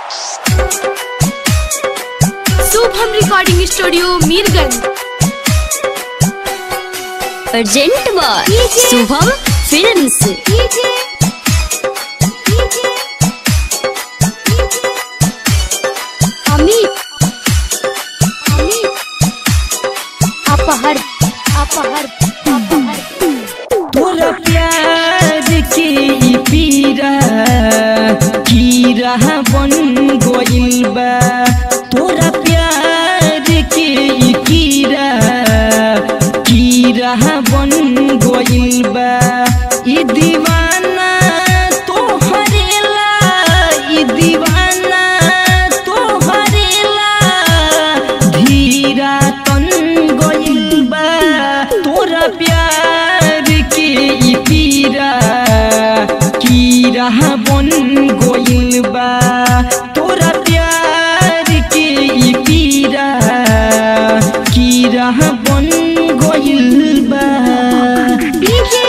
Shubham recording studio Mirganj अर्जेंट by Shubham films Amit Amit अपहर अपहर अपहर तोरा प्यार के ई पीरा कीरा बन गइल बा तोरा प्यार के ई कीरा कीरा बन गइल बा ई दीवाना तोहरेला ई दीवाना तोहरेला धीरा तन गइल बा तोरा प्यार के ई पीरा कीरा बन गइल बा तोरा प्यार के ई पीरा कीरा बन गइल बा डीजे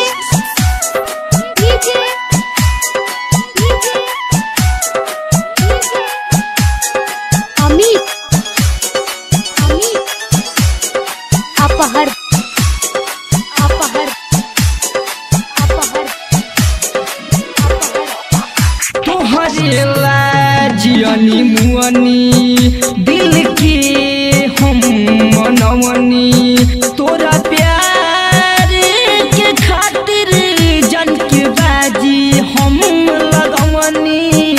डीजे अमित अमित अपहर अपहर अपहर अपहर तोहरे लाजियनी मुअनी दिल के हम मनवनी तोरा प्यार के खातिर जन के बाजी हम लगवनी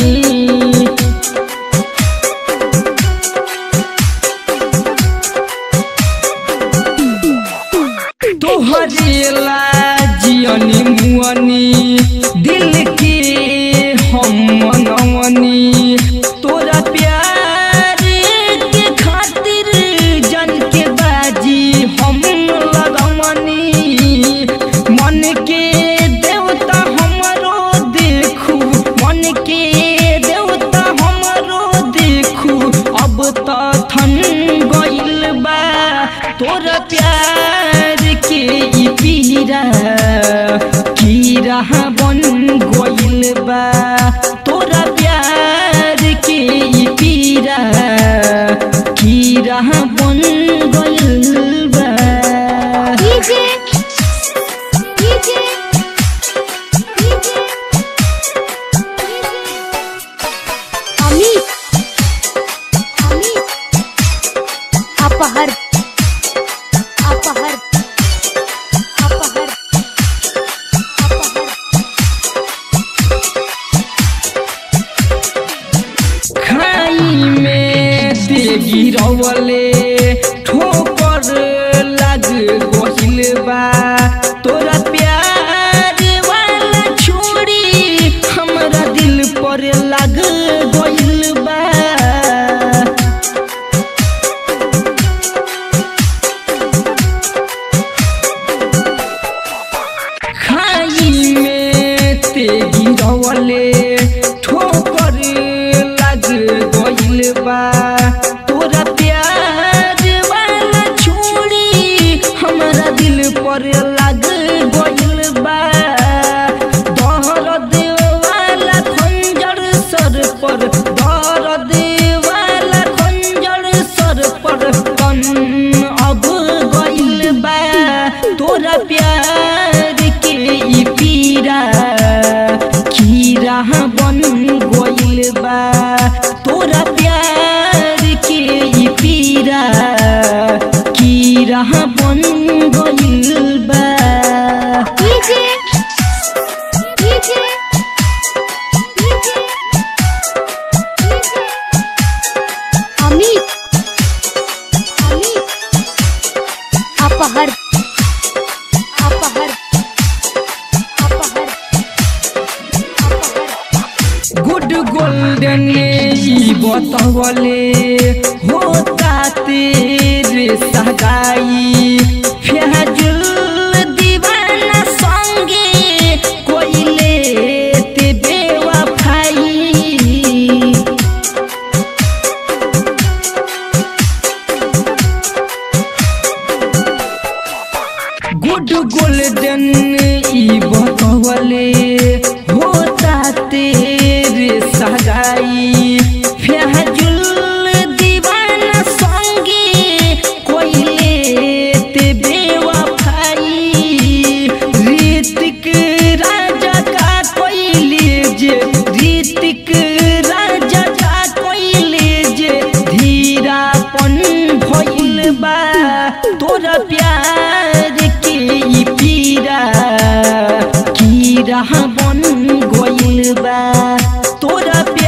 तोहरे लाजियनी मुअनी दिल के हम मनवनी तोरा प्यार के खातिर जन के बाजी हम लगवनी मन के देवता हमरो देखू मन के देवता हमरो देखू अब त थन गइल बा तोरा प्यार के ई पीरा कीरा बन गइल बा तोरा प्यार के ई पीरा कीरा बन गइल बा DJ DJ DJ Amit Amit अपहर अपहर अपहर अपहर खाई में देगी रवले ठोकर लग गइल बा तोरा प्यार वाला छोड़ी हमरा दिल पर लग गइल बा खाई में तेगी रवले ठोकर लग गइल बा तोरा प्यार वाला छोड़ी हमरा दिल पर लग गइल बा दर्द वाला खंजर सर पर दर्द वाला खंजर सर पर कन अब गइल बा तोरा प्यार के ई पीरा कीरा बन गइल बा तोरा प्यार के ई पीरा कीरा बन गइल बा DJ DJ DJ Amit Amit अपहर अपहर अपहर अपहर गुड गोल्डन ई बतवले होता तेरे सगाई फहजुल दीवाना संगे कोई लेते बेवफाई गुड गोल्डन ई बतवले होता तेरे सगाई हमरा बन गइल बा तोरा